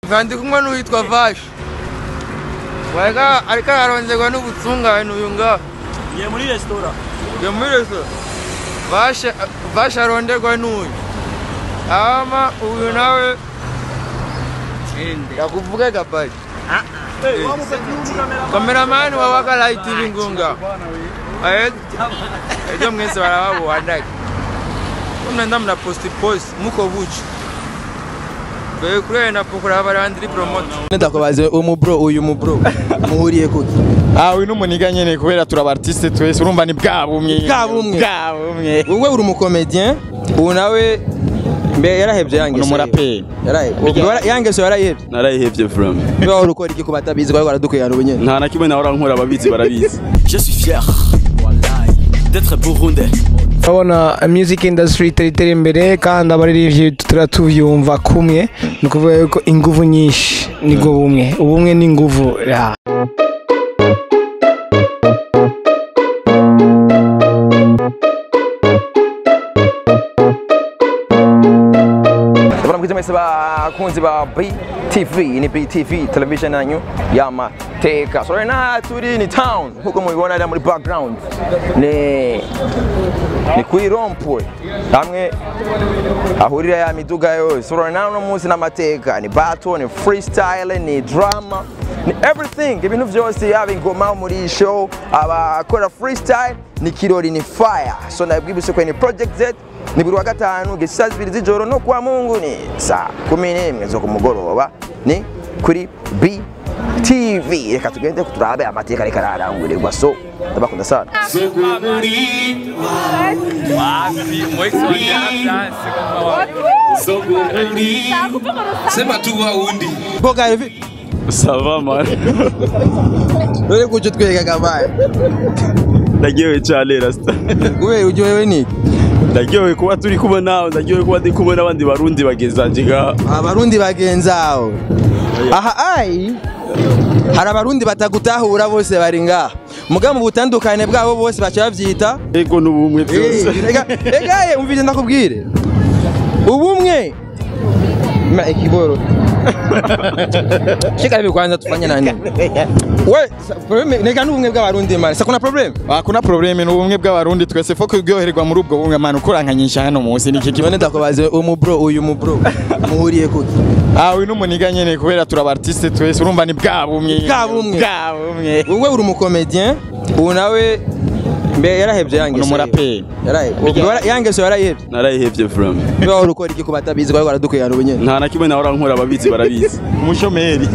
kandi kumwe n'uwitwa vashi wareka ariko ararongerwa n'ubutungane uyu ngaha Ngiye muri resitora. Ngiye muri resitora vashe vashe aronderwa n'uyu ama uyu nawe yakuvuga gabayi kameramani wa Waka Live TV ngunga ejo mwese barababona mnaenda mna posti posti muko buchi Bewe kurenda pokura barandiri promote ndakubaze umubro uyu mubro muhuriye kuki Ah, uyu n'umuniga nyene kubera turaba artiste twese urumva ni bwa bumwe. Bwa bumwe. Bwa bumwe. wowe uri umukomedien ubu nawe mbe yarahevye yangeso Ni umuraperi. yarahevye yangeso yarayihevye narayihevye from niba wari ukora iki ku batabizi bari baradukwirana ubu nyene nta na kimwe nawe urankora ababizi barabizi Je suis fier. Wallahi. D'être burundais. urabona music industry itari itera imbere kandi abaririmbyi tutari tubyumva kumwe ni ukuvuga yuko inguvu nyinshi nibwo bumwe ubumwe n'inguvu ya Bwana mwiza mwese bakunzi ba BTV ni BTV television yanyu y'amateka so right now turi ni town nkuko mubibona ari muri background ni ni kuri rompwe hamwe ahurira ya miduga yose so right now no munsi n'amateka ni battle ni freestyle ni drama ni everything ibintu byose yaba ingoma muri show abakora freestyle ni kirori ni fire so nabwibuse ko ni project Z ni buri wa gatanu gisa zibiri z'ijoro no kwa mungu ni saa kumi n'imwe zo ku mugoroba ni kuri BTV reka tugende turabe amateka ariko ararangurirwa so ndabakunda sana Sema tu waundi. boga hivi sava man rero kujo twega gabaye ndaryohewe cyane rasta wewe uryohewe niki ndaryohewe kuba turi kumwe nawe ndaryohewe kuba ndi kumwe n'abandi barundi bagezanje ngaha abarundi bagenzaho aha ai hari abarundi batagutahura bose bari ngaha muga mu butandukane bwabo bose baca bavyita ego n'ubumwe byose egaye umvise ndakubwire ubumwe ma ikiboro shika hivi kwanza tufanye nani we sa- probleme nega n'ubumwe bw'abarundi mani sa kuna problem Ah, kuna probleme n'ubumwe bw'abarundi twese fo kuryoherwa muri ubwo bumwe manu kurankanyisha hano munsi niki kibazo. none ndakubaze umubro uyu mubro muhuriye kuki Ah, uyu n'umuniga nyene kubera turaba artiste twese urumva ni bwa bumwe. Bwa bumwe. Bwa bumwe. wowe uri umukomedien ubu nawe mbe yarahevye yangeso Ni umuraperi. yarahevye yangeso yarayihevye narayihevye from niba wari ukora iki ku batabizi bari baradukwirana ubu nyene nta na kimwe nawe urankora ababizi barabizi Umushomeri.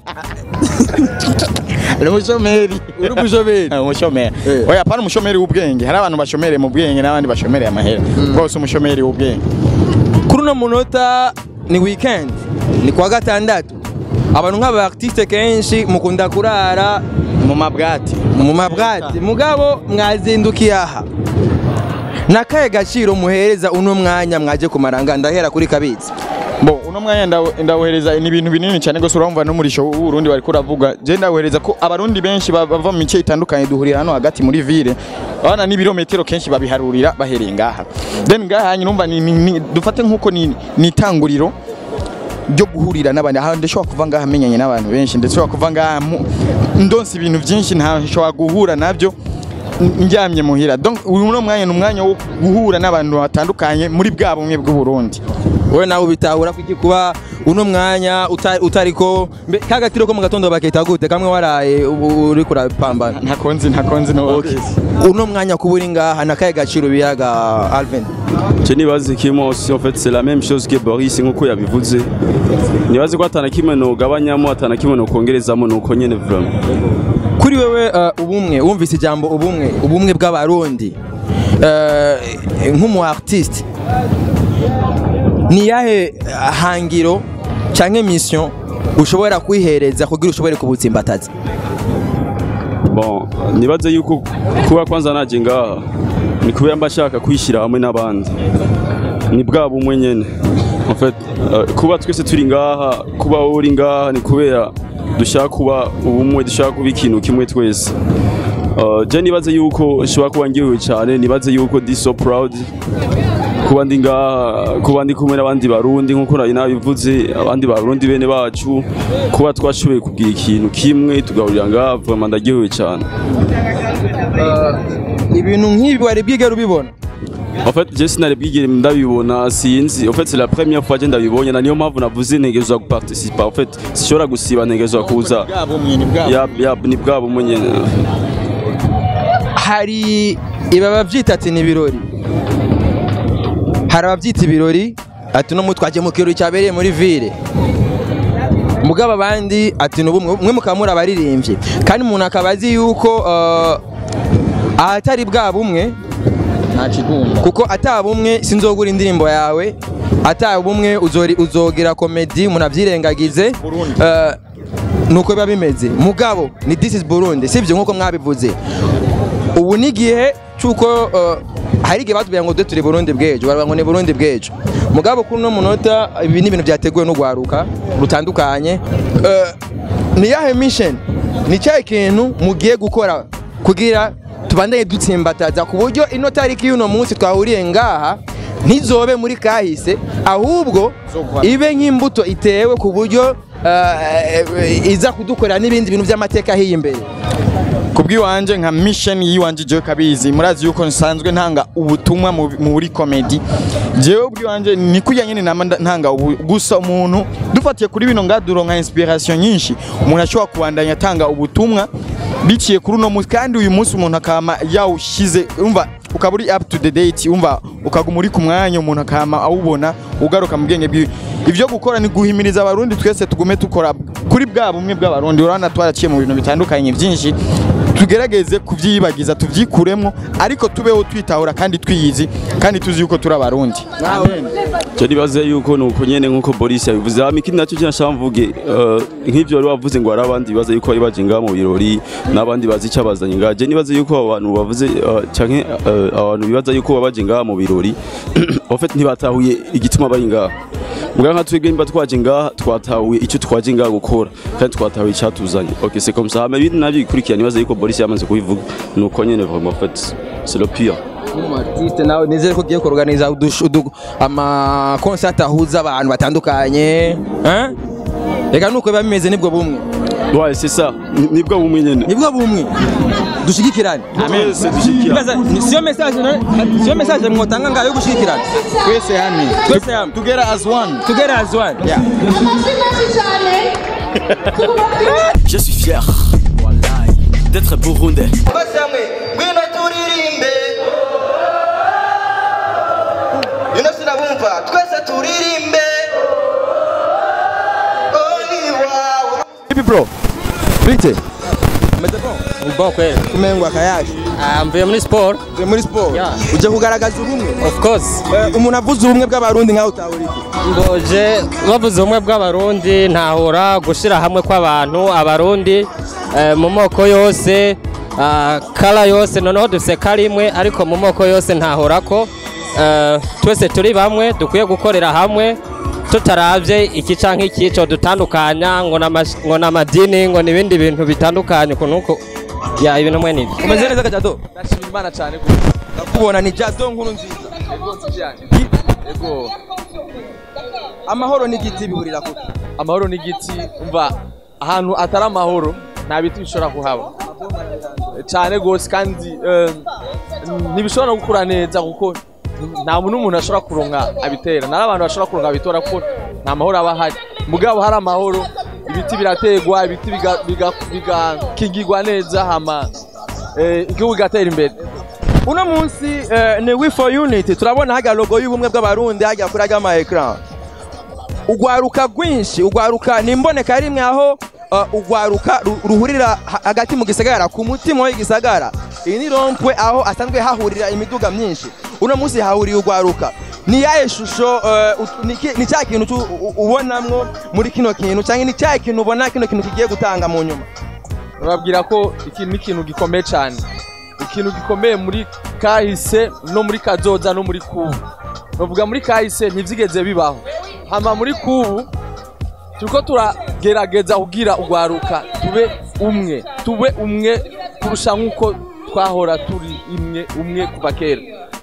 Ni umushomeri. uri umushomeri Ah, umushomeri. Eh. Oya pana umushomeri w'ubwenge. Hari abantu bashomere mu bwenge n'abandi bashomere amahera. Bose umushomeri w'ubwenge. kuri uno munota ni weekend ni kuwa gatandatu abantu nk'aba artiste kenshi mukunda kurara Mu mabwati. mu mabwati mugabo mwazindukiye aha nakahe gaciro muhereza uno mwanya mwaje kumaranga ndahera kuri kabitsi Bo uno mwanya ndaw- ndawohereza ni ibintu binini cyane gose urumva no muri show Burundi bari kuravuga je ndawohereza ko abarundi benshi ba- bava mu mice itandukanye duhurira hano hagati muri ville abana n'ibirometero kenshi babiharurira bahereye ngaha then ngaha nyumva ni, ni, ni dufate nkuko ni ni itanguriro ryo guhurira n'abandi aha ndashobora kuva ngaha menyanye n'abantu benshi ndashobora kuva ngaha mu- ndonse ibintu byinshi ntashobora guhura nabyo n- ndyamye muhira donc uyu no mwanya ni umwanya wo guhura n'abantu batandukanye muri bwa bumwe bw'u Burundi wowe nawe ubitahura kuki kuba uno mwanya uta- utariko mbe kagatiro ko mu gatondo bakita gute kamwe waraye ubu uri kurapambana ntakonzi ntakonzi no okay. uno mwanya kuba uri ngaha nakahe gaciro biyaga Alvin je nibaze kimwe aussi en fait c'est la même chose que Boris nkuko yabivuze nibaze ko atana kimwe nogabanyamo atana kimwe nokongerezamo nuko nyene vraiment kuri wewe uh, ubumwe wumvise ijambo ubumwe ubumwe bw'abarundi uh, nk'umu artiste ni yahe hangiro canke mission ushobora kwihereza kugira ushobore kubutsimbataza bon nibaze yuko kuba kwanza naje ngaha ni kubera mba nshaka kwishyira hamwe n'abandi ni bwa bumwe nyene en fait euh, kuba twese turi ngaha kuba wowe uri ngaha ni kubera dushaka kuba ubumwe dushaka kuba ikintu kimwe twese Uh, je nibaze yuko nshobora kuba ngiwe cyane nibaze yuko ndi so proud kuba ndi ngaha kuba ndi kumwe n'abandi barundi nk'uko nari nabivuze abandi barundi bene bacu kuba twashoboye kugira ikintu kimwe tugahurira ngaha vraiment ndaryohewe cyane ibintu nk'ibi wari bwigera ubibona En fait, je sinari bwigere ndabibona sinzi. En fait, c'est la première fois je ndabibonye na niyo mpamvu navuze ntegerezwa guparticipa. En fait, sishobora gusiba ntegerezwa kuza. bwabo mwe ni bwabo Ya ya ni bwabo munye. hari iba babyita ati ni ibirori hari ababyita ibirori ati no twagiye mu kirori cyabereye muri ville mugabo abandi ati ni ubumwe mwe mukaba muri abaririmbyi kandi umuntu akaba azi yuko eh, ahatari bwa bumwe nta kigunda kuko atabumwe sinzogura indirimbo yawe atabumwe uzori- uzogira komedi umuntu abyirengagize Burundi. Eh, nuko biba bimeze mugabo ni this is Burundi sibyo nkuko mwabivuze ubu ni igihe cyuko eh, hari igihe batubwira ngo dore turi Burundi bw'ejo baravuga ngo ni Burundi bw'ejo mugabo kuri uno munota ibi ni ibintu byateguwe n'urwaruka rutandukanye Eh, ni yahe mission ni cyahe kintu mugiye gukora kugira tubandanye dutsimbataza ku buryo ino tariki y'uno munsi twahuriye ngaha ntizobe muri kahise ahubwo ibe nk'imbuto itewe ku buryo eh, iza kudukorera n'ibindi bintu by'amateka hiyi imbere kubw'iwanje nka mission yiwanje jewe kabizi murazi yuko nsanzwe ntanga ubutumwa mu- muri comedy jewe ubwiwanje ni kurya nyene nama nda- ntanga ubu gusa umuntu dufatiye kuri bino ngaduro nka inspiration nyinshi umuntu ashobora kubandanya atanga ubutumwa biciye kuri uno munsi kandi uyu munsi umuntu akama yawushize umva ukaba uri up to the date umva ukaguma uri ku mwanya umuntu akama awubona ugaruka mu bwenge bwiwe ibyo gukora ni guhimiriza abarundi twese tugume dukora kuri bwa bumwe bw'abarundi urabona twaraciye mu bintu bitandukanye byinshi tugerageze kubyiyibagiza tubyikuremo ariko tubeho twitahura kandi twiyizi kandi tuzi yuko turi abarundi Je nibaze yuko nuko nyene nkuko Boris yabivuze. Hama ikindi nacyo cyashaka mvuge eh, nk'ivyo wari wavuze ngo hari abandi bibaza yuko bari baje ngaha mu birori n'abandi bazi icyo bazanye ngaha. Je nibaze yuko abo bantu bavuze eh, canke eh, abantu bibaza yuko baba baje ngaha mu birori en fait ntibatahuye igituma bari ngaha. Mbwa nka twebwe nimba twaje ngaha twatahuye icyo twaje ngaha gukora kandi twatahuye icyatuzanye. Okay, c'est comme ça. Hama ibindi nabyo bikurikira nibaze yuko Boris yamaze kubivuga. Nuko nyene vraiment en fait c'est le pire. artiste nawe nizere ko ugiye kuorganiza ama concert ahuza abantu batandukanye hein? reka nuko biba bimeze nibwo bumwe Ouais, c'est ça. Ni- Nibwo bumwe nyene. nibwo bumwe dushigikirane Twese dushikira. Ibaza, ni- siyo message na- siyo message mwotanga ngayo yo gushigikirana twese hamwe twese hamwe together as one together as one yeah. Je suis fier Wallahi, d'être burundais. bose hamwe ngwino turirimbe ino sinabumva twese turirimbe oli wawe ipi bro bite umeze bon Bon kweli. kumengwa akayaje Ah, mvuye muri sport. uri muri siporo Yeah. uje kugaragaza ubumwe Of course. Eh, umuntu avuze ubumwe bw'abarundi nkaho utahura iki Mboje bavuze ubumwe bw'abarundi ntahura gushira hamwe kw'abantu abarundi eh, mu moko yose ah, kala yose noneho dufise kala imwe ariko mu moko yose ntahura ko eh, twese turi bamwe dukwiye gukorera hamwe tutaravye iki canke ikico dutandukanya ngo n'amash- ngo n'amadini ngo n'ibindi bintu bitandukanye ukuntu uko ya ibintu mwe nivyo umeze neza kajado ndashima imana cyane gose ndakubona ni jado nkuru nziza ego nzi cyane ego amahoro n'igiti bihurira kuki amahoro n'igiti umva ahantu atari amahoro nta biti bishobora kuhaba cyane gose kandi eh, ntibishobora no gukura neza kuko nta muntu n'umuntu ashobora kuronka abitera nari abantu bashobora kuronka abitora kuko nta mahoro aba ahari mugabo hari amahoro ibiti birategwa ibiti biga- biga- bigakingirwa neza hama eh, igihugu kigatera imbere uno munsi eh, ni we for unity turabona hajya logo y'ubumwe bw'abarundi hajya kuri ajya ama ecran ugwaruka rwinshi ugwaruka ni imboneka rimwe aho uh, ugwaruka ru- ruhurira ha- hagati mu gisagara ku mutima w'igisagara iyi ni rompwe aho asanzwe hahurira imiduga myinshi uno munsi hahuriye ugwaruka ni yahe shusho uh, ut- ni ki- ni cya kintu tu- u- ubonamwo muri kino kintu cyangwa ni cya kintu ubona kino kintu kigiye gutanga mu nyuma bababwira ko iki ni ikintu gikomeye cyane ikintu gikomeye muri kahise no muri kazoza no muri kubu bavuga muri kahise ntibyigeze bibaho hama muri kubu turiko turagerageza kugira urwaruka tube umwe tube umwe kurusha nk'uko twahora turi imwe umwe kuva kera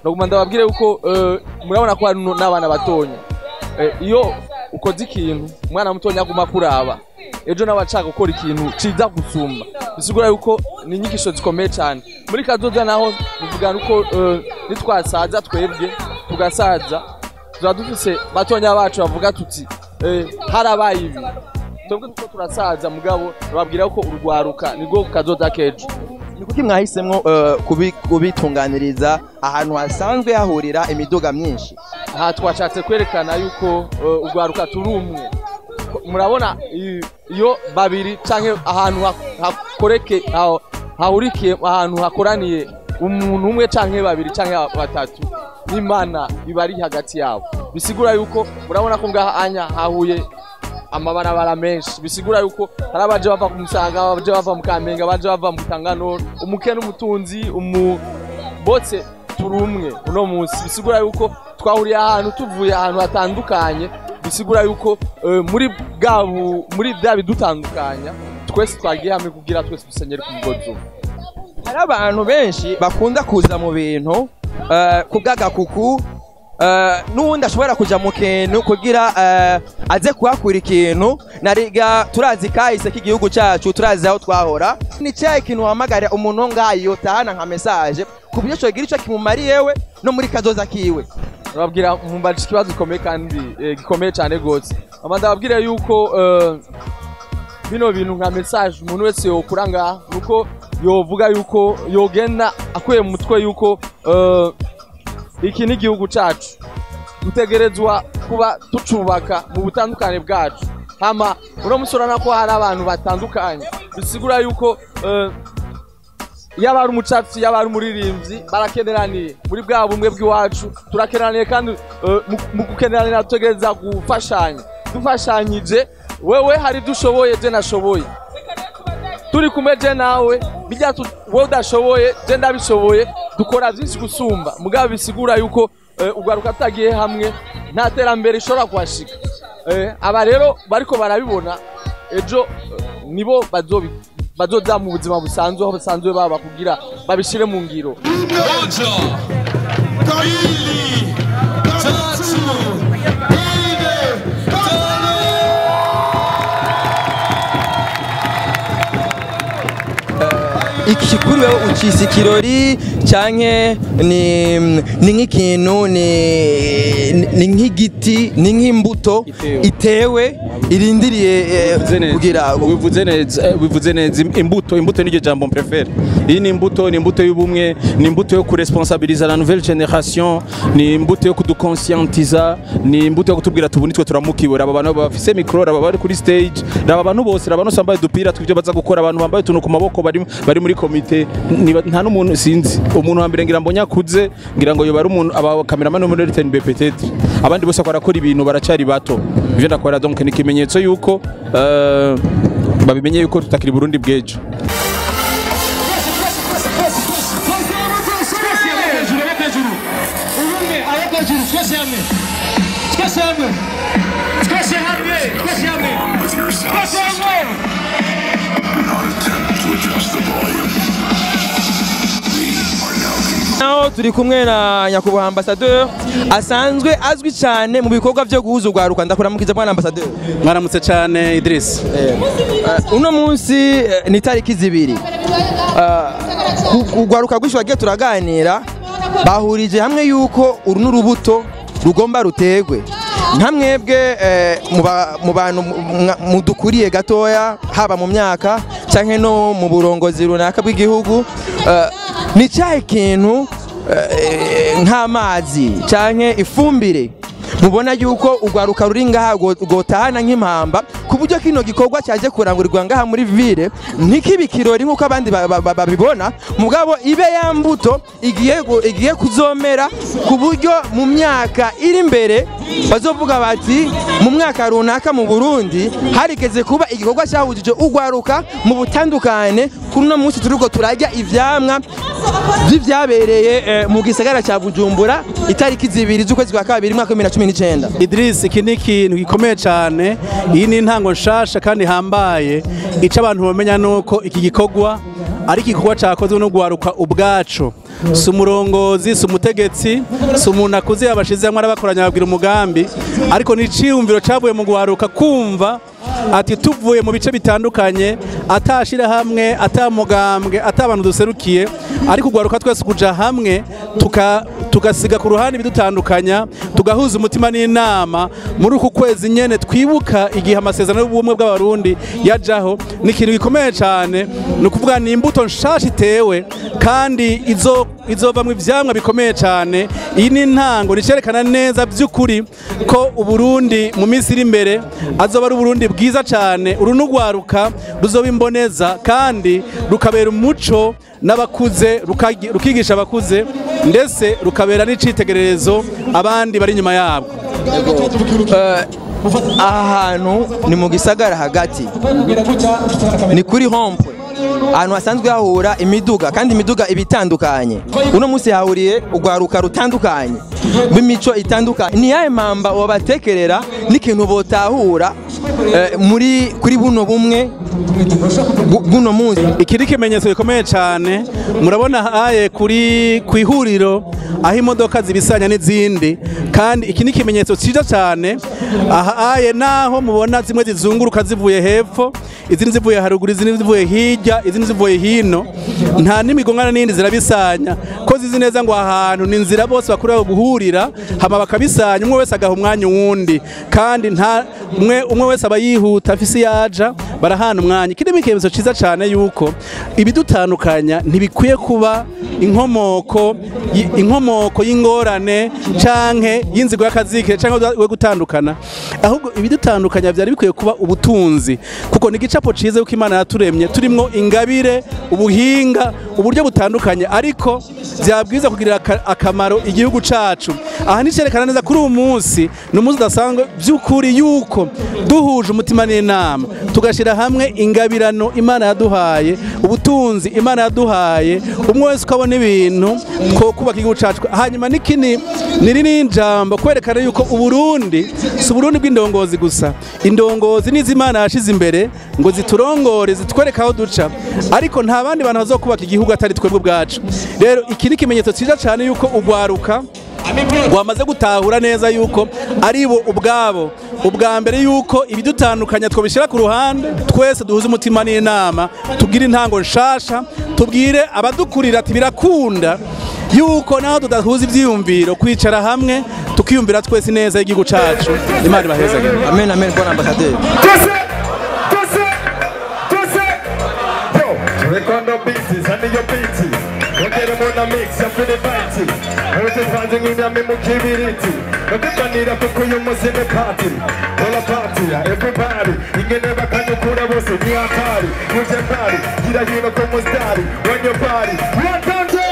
ndaguma ndababwire yuko eh, murabona ko hari nu- n'abana batonya Eh, iyo ukoze ikintu umwana mutonya aguma kuraba ejo nawe ashaka gukora ikintu ciza gusumba bisigura yuko ni inyigisho zikomeye cyane muri kazoza naho bivuga uko eh, nitwasaza twebwe tugasaza tuba dufise batonya bacu bavuga tuti eh, harabaye ibi twebwe tuko turasaza mugabo babwira ko urwaruka nirwo kazoza kejo ni kuki mwahisemo eh, kubi- kubitunganiriza ahantu hasanzwe hahurira imiduga myinshi aha twashatse kwerekana yuko eh, urwaruka turi umwe Ko- murabona i- iyo babiri canke ahantu ha- hakoreke aho- hahurikiye ahantu hakoraniye umuntu umwe canke babiri canke batatu n'imana iba ari hagati yabo bisigura yuko murabona ko ngaha anya hahuye amabarabara menshi bisigura yuko hari abaje bava ku musaga abaje bava mu kamenge abaje bava mu tangano umuke n'umutunzi umu bose turi umwe uno munsi bisigura yuko twahuriye ahantu tuvuye ahantu hatandukanye bisigura yuko eh, muri bwa bu- muri bya bidutandukanya twese twagiye hamwe kugira twese dusenyere ku mugozi umwe hari abantu benshi bakunda kuza mu bintu eh, ku bw'agakuku eh, n'uwundi ashobora kuja mu kintu kugira eh, aze kuhakura ikintu nariga turazi kahise k'igihugu cacu turazi aho twahora ni cyahe kintu wahamagarira umuntu wo ngaha yotahana nka mesaje ku buryo cogira ico kimumariyewe no muri kazoza kiwe babwira mumbaje ikibazo gikomeye kandi eh, gikomeye cyane gose ama ndababwira yuko eh, bino bintu nka message umuntu wese yokura ngaha nuko yovuga yuko yogenda akuye mu mutwe yuko eh, iki ni igihugu cacu dutegerezwa kuba tucubaka mu butandukane bwacu hama uno musi urabona ko hari abantu batandukanye bisigura yuko eh, yaba ari umucapfi yaba ari umuririmbyi barakeneraniye muri bwa bumwe bw'iwacu turakeneraniye kandi eh, mu- mu gukeneranira tutegereza gufashanya dufashanyije wewe hari ibyo ushoboye je nashoboye turi kumwe je nawe bijya tu- wowe udashoboye je ndabishoboye dukora byinshi gusumba mugabo bisigura yuko eh, ugaruka tutagiye hamwe nta terambere ishobora kuhashika Eh, aba rero bariko barabibona ejo eh, nibo bazobi bazoza mu buzima busanzwe aho basanzwe baba kugira babishire mu ngiro iki kuri wewe ucisa ikirori canke ni ni nk'ikintu ni ni nk'igiti ni nk'imbuto itewe irindiriye eh, Bivuze neza. kugira bivuze neza eh, bivuze neza Im- imbuto imbuto niryo jambo mprefere iyi ni imbuto ni imbuto y'ubumwe ni imbuto yo kuresponsabiliza la nouvelle generation ni imbuto yo kudukonscientiza ni imbuto yo kutubwira tubu nitwe turamukiwe aba bantu bafise mikro aba bari kuri stage aba bantu bose aba bantu bambaye udupira tw'ibyo baza gukora abantu bambaye utuntu ku maboko bari bari muri komite Niba- nta n'umuntu sinzi umuntu wa mbere ngira ngo nyakuze ngira ngo yoba ari umuntu aba cameraman wo muri RTNB peut-être abandi bose barakora ibintu baracari bato ivyo ndakora donc ni ikimenyetso yuko eh, babimenye yuko tutakiri Burundi bw'ejo naho turi kumwe na nyakubahwa ambasaderi asanzwe azwi cyane mu bikorwa byo guhuza urwaruka ndakuramukiza bwana ambasaderi mwaramutse cyane Idris Eh, uno munsi eh, ni tariki zibiri Ah, ku- urwaruka rwinshi bagiye turaganira bahurije hamwe yuko uru n'urubuto rugomba rutegwe nka mwebwe eh, mu ba- mu bantu mu- mwa- mudukuriye gatoya haba mu myaka cyangwa no mu burongozi runaka bw'igihugu eh, ni cyahe kintu eh, nk'amazi cyangwa ifumbire mubona yuko urwaruka ruri ngaha rwo- rwotahana nk'impamba ku buryo kino gikorwa cyaje kurangurirwa ngaha muri ville ntikibe ikirori nk'uko abandi ba- ba- ba- babibona mugabo ibe ya mbuto igiye gu- igiye kuzomera ku buryo mu myaka iri imbere bazovuga bati mu mwaka runaka mu burundi harigeze kuba igikorwa cyahujije urwaruka mu butandukane kuri uno munsi turiko turarya ivyamwa vy'ivyabereye eh, mu gisagara cya bujumbura itariki zibiri z'ukwezi kwa kabiri mwaka wa bibiri na cumi n'icyenda Idris iki ni ikintu gikomeye cyane iyi ni intango nshasha kandi ihambaye icyo abantu bamenya ni uko iki gikorwa ari igikorwa cyakozwe no guharuka ubwacu si umurongozi si umutegetsi si umuntu akuze yabashize hamwe arabakoranya babwira umugambi ariko ni iciyumviro cyavuye mu guharuka kumva ati tuvuye mu bice bitandukanye atashira hamwe atamugambwe atabantu duserukiye ariko ugwaruka twese kuja hamwe tuka tugasiga ku ruhande ibidutandukanya tugahuza umutima n'inama muri uku kwezi nyene twibuka igihe amasezerano y'ubumwe bw'abarundi yajaho ni ikintu gikomeye cyane ni ukuvuga ni imbuto nshasha itewe kandi izo izovamwo ivyamwa bikomeye cyane iyi ni intango nicerekana neza by'ukuri ko uburundi mu minsi iri imbere azoba ari uburundi bwiza cyane uru n'ugwaruka ruzoba imboneza kandi rukabera umuco n'abakuze rukagi- rukigisha abakuze ndetse rukabera n'icitegererezo abandi bari inyuma yabwo Eh, aha hantu ni mu gisagara hagati ni kuri hompwe ahantu hasanzwe hahura imiduga kandi imiduga iba itandukanye uno munsi hahuriye urwaruka rutandukanye b'imico itandukanye ni yahe mamba wabatekerera n'ikintu botahura eh, muri kuri buno bumwe bu- bw'uno munsi iki ni ikimenyetso gikomeye cyane murabona haye kuri ku ihuriro aho imodoka zibisanya n'izindi kandi iki ni ikimenyetso cyiza cyane aha aye naho mubona zimwe zizunguruka zivuye hepfo izindi zivuye haruguru izindi zivuye hirya izindi zivuye hino nta n'imigongana n'indi zirabisanya ko zizi neza ngo aha hantu ni inzira bose bakurira guhurira hama bakabisanya umwe wese agaha umwanya uwundi kandi nta umwe umwe wese aba yihuta afise yaja barahana umwanya iki ni ikimenyetso cyiza cyane yuko ibidutandukanya ntibikwiye kuba inkomoko y- inkomoko y'ingorane canke y'inzigo y'akazikire canke yo gutandukana ahubwo ibidutandukanya byari bikwiye kuba ubutunzi kuko ni igicapo ciza yuko imana yaturemye turimwo ingabire ubuhinga uburyo butandukanye ariko byabwiza kugirira aka- akamaro igihugu cacu aha ni cerekana neza kuri uyu munsi ni umunsi udasanzwe by'ukuri yuko duhuje umutima n'inama tugashyira hamwe ingabirano imana yaduhaye ubutunzi imana yaduhaye umwe wese ukabona ibintu two kubaka igihugu cacu hanyuma n'ikini ni riri jambo kwerekana yuko uburundi si uburundi bw'indongozi gusa indongozi nizo imana yashize imbere ngo ziturongore zitwereke aho duca ariko nta bandi bantu bazokubaka igihugu atari twebwe ubwacu rero iki ni ikimenyetso cyiza cyane yuko ugwaruka wamaze gutahura neza yuko ari bo ubwabo ubwa mbere yuko ibidutandukanya twabishyira ku ruhande twese duhuze umutima n'inama tubwire intango nshasha tubwire abadukurira ati birakunda yuko naho tudahuza ibyiyumviro kwicara hamwe tukiyumvira twese neza y'igihugu cacu imana ibahezage amen amen bwana ambasaderi Rekondo biti, sandi yo biti Ongera muna mix ya fili baiti Wote fanzi ngina mimu kibiriti Nokutanira kuku y'umuzi ni party Hola party ya everybody Ingene bakanyukura bose ni hatari Uje mbali, gira hino kwa mustari On your body Wakande!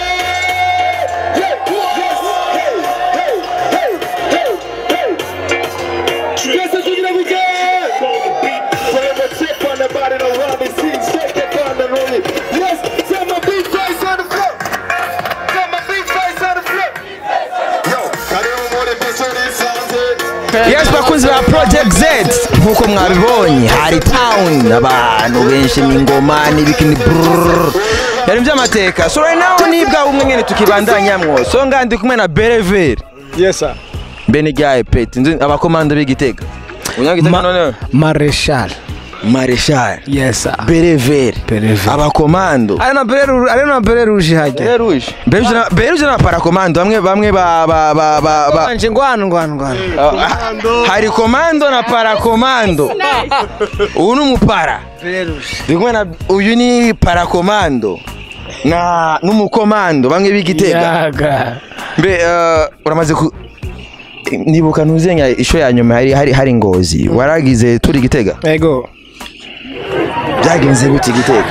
Yes, tugira weekend! Forever chip on the body, no Robbie C. Shake it on the rolling. Yes, set my big face on the floor. Set my big face on the floor. Yo, karibu muri Besuri Sound. yes bakunzi ba project z nk'uko mwabibonye hari town abantu benshi n'ingoma n'ibikini brrrr. yari by'amateka so right now ni bwa bumwe nyene tukibandanyamwo so nga ndi kumwe na berever yes sir bene ryaye peti nzi abakomando b'igitega unyagitega none mareshal mareshal yes sir berever Berever. abakomando ari na bere rouge ari na bere rouge hajya beruje beruje na parakomando bamwe bamwe ba ba ba ba ba anje ngwano ngwano ngwano Ah, hari komando na parakomando uyu ni umupara bere rouge ndi kumwe na uyu ni parakomando na n'umukomando bamwe b'igitega yaga mbe eh, uramaze ku nibuka ntuzenya isho ya nyuma hari hari hari ngozi waragize turi gitega ego byagenze gute gitega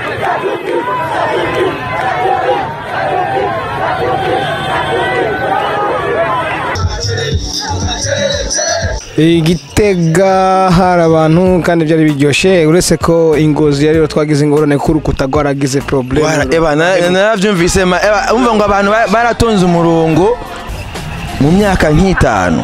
igitega hari abantu kandi byari biryoshye uretse ko ingozi yari rero twagize ingorane ko urukuta rwaragize Wara- problème eba na- narabyumvise ma- eba, umva ngo abantu ba- baratonze umurongo mu myaka nk'itanu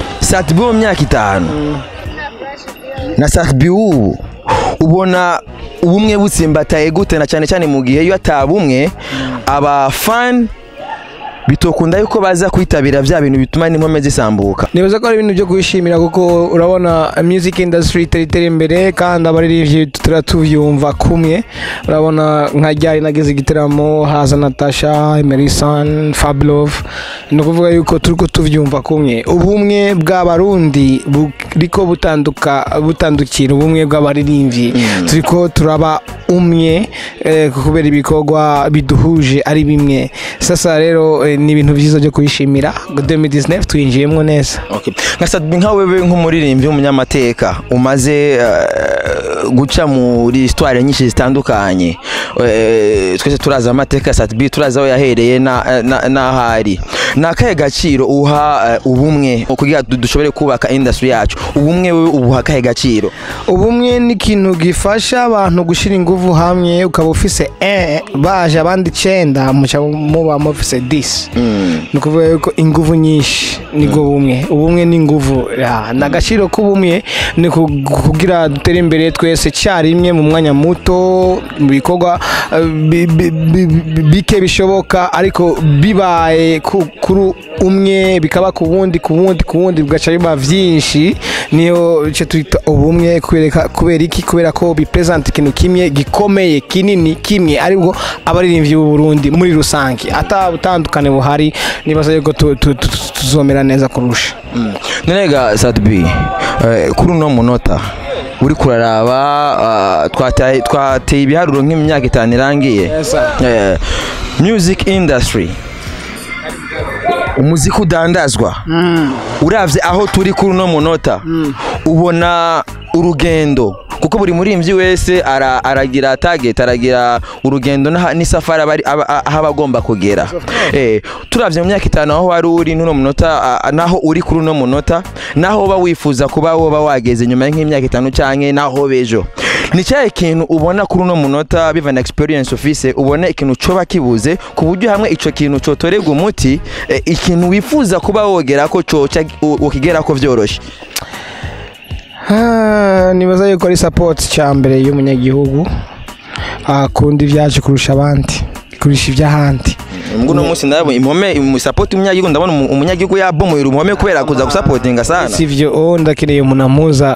satibi mu myaka itanu na satibi ubu ubona ubumwe butsimbataye gute na cyane cyane mu gihe iyo atabumwe aba fan bitokunda yuko baza kwitabira bya bintu bituma n'inkome zisambuka nibaza ko ari ibintu byo kwishimira kuko urabona music industry itari itera imbere kandi abaririmbyi tuba tubyumva kumwe urabona nka ryari nagize igitaramo haza natasha emerisan fablove ni ukuvuga yuko turi ko tubyumva kumwe ubumwe bw'abarundi buriko butanduka butandukira ubumwe bw'abaririmbyi turi ko turaba umwe eh, kubera ibikorwa biduhuje ari bimwe sasa rero eh, ni ibintu byiza byo kwishimira 2019 twinjiyemo neza Okay. nka Sadbi nka wewe nk'umuririmbyi w'umunyamateka umaze eh, guca muri histoire nyinshi zitandukanye Eh, twese turazi amateka ya Sadbi turazi aho yahereye na- na- n'aho ari ni akahe gaciro uha eh, ubumwe kugira du- dushobore kubaka industry yacu ubumwe wewe ubuha akahe gaciro ubumwe ni ikintu gifasha abantu gushyira ingufu hamwe ukaba ufise e baje abandi icyenda muca muba mufise disi ni ukuvuga yuko ingufu nyinshi nibwo bumwe ubumwe ni ingufu Ya, ni agaciro k'ubumwe ni ku- kugira dutere imbere twese icyarimwe mu mwanya muto mu bikorwa eh, bi- bi- bi- bi- bike bishoboka ariko bibaye ku- kuri umwe bikaba ku wundi ku wundi ku wundi bigaca biba byinshi niyo icyo twita ubumwe kubereka- kubera iki kubera ko bipresenta ikintu kimwe gikomeye kinini kimwe aribwo abaririmbyi b'u Burundi muri rusange ata butandukane buhari nibaza yuko tu- tu- tu- tuzomera neza kurusha Nenega Sadbi eh, kuri uno munota uri kuraraba ah, twataye twateye ibiharuro nk'imyaka itanu irangiye Yes, sir. Eh, music industry umuziki udandazwa uravye aho turi kuri uno munota ubona urugendo kuko buri murimbyi wese ara- aragira target aragira urugendo n'aha- n'isafari aba ari- aba- a- aho aba agomba kugera Eh, turavye mu myaka itanu aho wari uri n'uno munota a- a- naho uri kuri uno munota naho uba wifuza kuba woba wageze nyuma nk'imyaka itanu canke naho bejo ni cyahe kintu ubona kuri uno munota biva na experience ufise ubona ikintu coba kibuze ku buryo hamwe ico kintu cotorerwa umuti eh, ikintu wifuza kuba wogera ko coca ukigera ko vyoroshe Ah, nibaza yuko ari support cya mbere y'umunyagihugu akunda ibyacu kurusha abandi kurusha iby'ahandi mbwo uno munsi ndabona impome mu support umunyagihugu ndabona umu- umunyagihugu yabomoye uruhome kubera kuza gusapotinga sana si ibyo oh, ndakeneye umuntu ampuza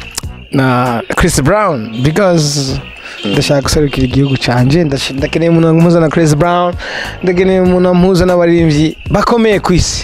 na Chris Brown because ndashaka guserukira igihugu canje ndash- ndakeneye umuntu ampuza na Chris Brown ndakeneye umuntu ampuza n'abaririmbyi bakomeye ku isi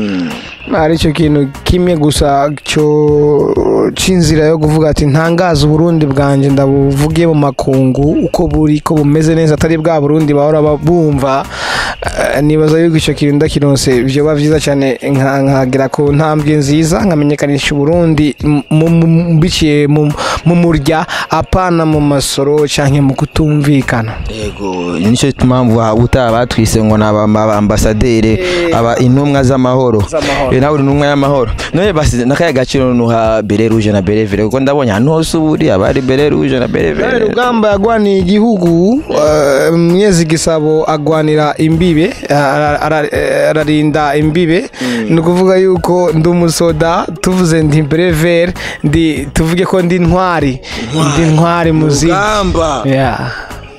ari cyo kintu kimwe gusa cyo c'inzira yo kuvuga ati ntangaza uburundi bwanjye ndabuvuge mu makungu uko buri ko bumeze neza atari bwa burundi bahora ba- bumva Eh, nibaza yuko icyo kintu ndakironse byoba byiza cyane nka- nkagera ku ntambwe nziza nkamenyekanisha uburundi mu- mu- mu- biciye mu mu murya apana mu masoro cyangwa mu kutumvikana yego nicyo mpamvu waba utaba batwise ngo ni abambasaderi aba intumwa z'amahoro Z'amahoro. Eh, nawe uri intumwa y'amahoro none basi n'akahe gaciro nuha bere ruje na bere vere kuko ndabonye ahantu hose uba uri haba hari bere ruje na bere Daniel vere Rugamba yagwaniye igihugu eh, Mwezi Gisabo agwanira imbibe ara- ara- eh, ararinda imbibe ni ukuvuga yuko ndi umusoda tuvuze ndi brever ndi tuvuge ko ndi ntwari ndi ntwari muziki Rugamba. Yeah.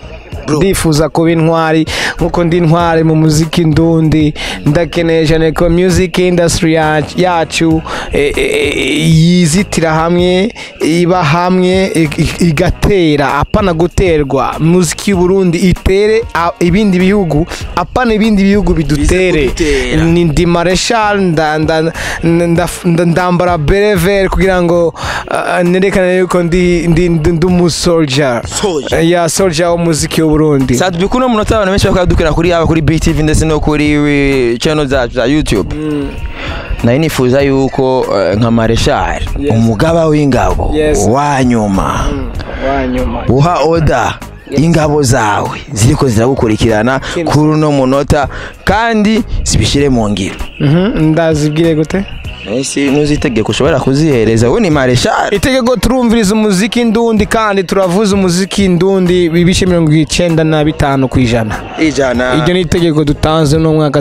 ndifuza kuba intwari nkuko ndi intwari mu muziki ndundi ndakeneye cyane ko music industry ya- yacu eh, eh, yizitira hamwe iba hamwe i- i- igatera apana guterwa muziki y'uburundi itere a- ibindi bihugu apana ibindi bihugu bidutere kudutera. ni ndi mareshal nda- nda- nda- nda- ndambara berever kugira ngo ah, nerekane yuko ndi ndi ndi ndi umusoldier Soldier. ya soldier w'umuziki w'uburundi Sadbi kuno munota abantu benshi bakaba dukira kuri yaba kuri BTV ndetse no kuri eh, channel zacu za YouTube nari nifuza yuko eh, nka Marshal umugaba w'ingabo Yes. wa nyuma wanyuma uha oda ingabo zawe ziriko ziragukurikirana kuri uno munota kandi zibishyire mu ngiro ndazibwire gute ese nuzitegeko ushobora kuzihereza we ni Marshal itegeko turumviriza umuziki ndundi kandi turavuza umuziki ndundi ibice mirongo icyenda na bitanu ku ijana ijana iryo ni itegeko dutanze no mwaka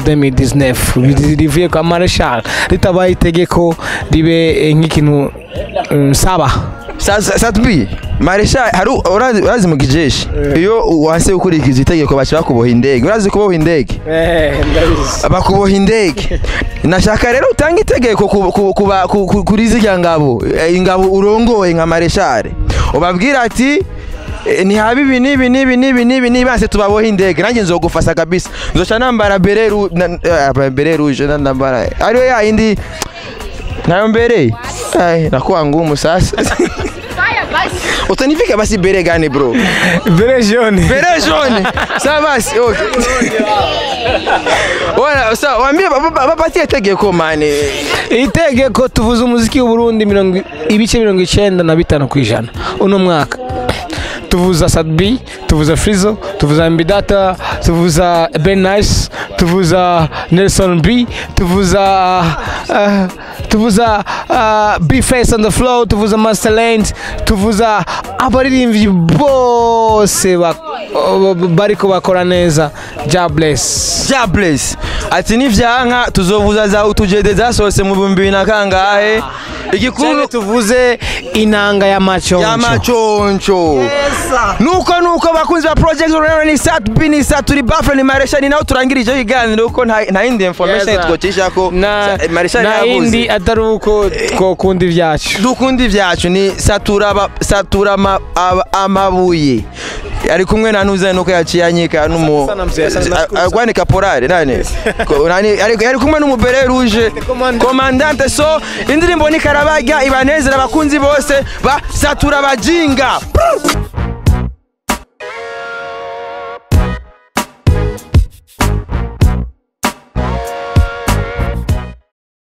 2019 rivuye kwa marshal ritabaye itegeko ribe eh, nk'ikintu eh, nsaba Sasa Satbi Maresha hari urazi urazi mu kijeshi iyo wase ukurikiza itegeko bacha bakuboha indege urazi kuboha indege eh ndabizi bakuboha indege nashaka rero utanga itegeko ku- ku- kuba- ku- ku- kuri zirya ngabo eh, ingabo urongoye nka mareshare ubabwira ati eh, ntihaba ibi n'ibi n'ibi n'ibi n'ibi n'ibi banse tubabohe indege nanjye nzogufasa kabisa nzoca nambara bere ru- na- eh, bere rouge na- nambara ariyo ya yindi nayo mbere Ai, nakuwa ngumu sasa utanifika basi bere gani bro bere jaune bere jaune sawa basi okay Wana, sawa waambie ba- ba- bapatie tegeko mane itegeko tuvuze umuziki w'uburundi mirongo ibice mirongo icenda na bitanu ku ijana uno mwaka tuvuza sadbi tuvuza frizo tuvuza mbidata tuvuza ben nice tuvuza nelson b tuvuza uh, tuvuza uh, b face on the flow tuvuza master Land, tuvuza abaririmbyi bose ba- bariko bakora neza jobless Jobless ati nivyanka tuzovuza za utujede zasohotse mu bihumbi bibiri na kangahe igikuru tuvuze inanga ya machoncho ya machoncho nuko nuko bakunzi ba project rero ni sat b ni sat turi bafre ni maresha ni naho turangirije ibiganiro ko nta nta yindi information Yes, sir. twocisha ko na Sa- maresha na yavuze indi atari uko twokunda ibyacu dukunda ibyacu ni satura aba- satura ama- aba- amabuye ari kumwe na nuze nuko yaciye anyika numu Sana mzee, sana nashukuru sana. agwani kaporari nani Ko- nani ari ari kumwe n'umubere rouge komandante so indirimbo ni karabajya ibanezera abakunzi bose ba satura bajinga